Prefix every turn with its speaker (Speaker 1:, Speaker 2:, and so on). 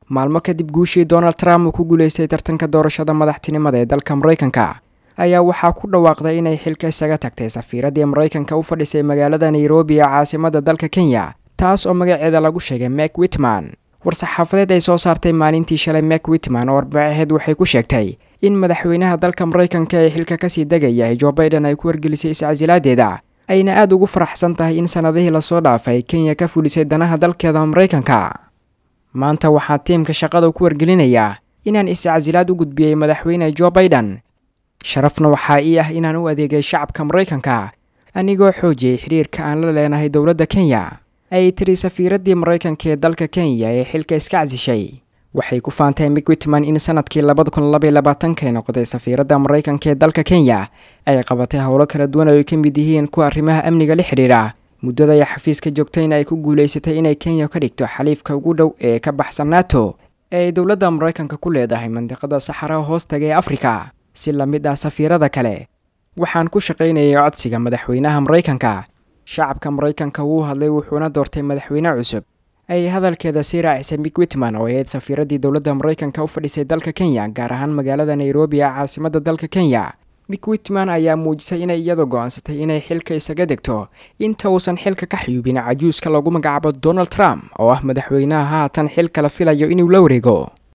Speaker 1: maalmo kadib guushii donald trump uu ku guulaystay tartanka doorashada madaxtinimada ee dalka maraykanka ayaa waxaa ku dhawaaqday inay xilka isaga tagtay safiiradii maraykanka u fadhisay magaalada nairobi ee caasimada dalka kenya taas oo magaceeda lagu sheegay mek witman war-saxaafadeed ay soo saartay maalintii shalay mek witman oo arbacaheed waxay ku sheegtay in madaxweynaha dalka maraykanka ee xilka kasii degaya jo baiden ay ku wargelisay iscasiladeeda ayna aada ugu faraxsan tahay in sanadihii lasoo dhaafay kenya ka fulisay danaha dalkeeda maraykanka maanta waxaa tiimka shaqada ku wargelinayaa inaan iscasilaad u gudbiyey madaxweyne jo baiden sharafna waxaa ii ah inaan u adeegay shacabka maraykanka anigoo xoojiyey xidhiirka aan la leenahay dowladda kenya ayay tiri safiiradii maraykanka ee dalka kenya ee xilka iska casishay waxay ku faantay mik witman in sanadkii labada kun labaiy labaatanka noqday safiiradda maraykanka ee dalka kenya ay qabatay howlo kala duwan oo ay ka mid yihiin kuwa arrimaha amniga la xidhiidha muddada ay xafiiska joogtayna ay ku guulaysatay inay kenya ka dhigto xaliifka ugu dhow ee ka baxsan nato ee ay dowladda maraykanka ku leedahay mandiqada saxaraha hoostaga ee afrika si la mid ah safiirada kale waxaan ku shaqaynayay codsiga madaxweynaha maraykanka shacabka maraykanka wuu hadlay wuxuuna doortay madaxweyne cusub ayay hadalkeeda sii raacisay mik witman oo ahayd safiiradii dowladda maraykanka u fadhisay dalka kenya gaar ahaan magaalada nairobi ee caasimada dalka kenya mik witman ayaa muujisay inay iyadu go-aansatay inay xilka isaga degto inta uusan xilka ka xiyuubin cajuuska lagu magacaabo donald trump oo ah madaxweynaha haatan xilka la filayo inuu la wareego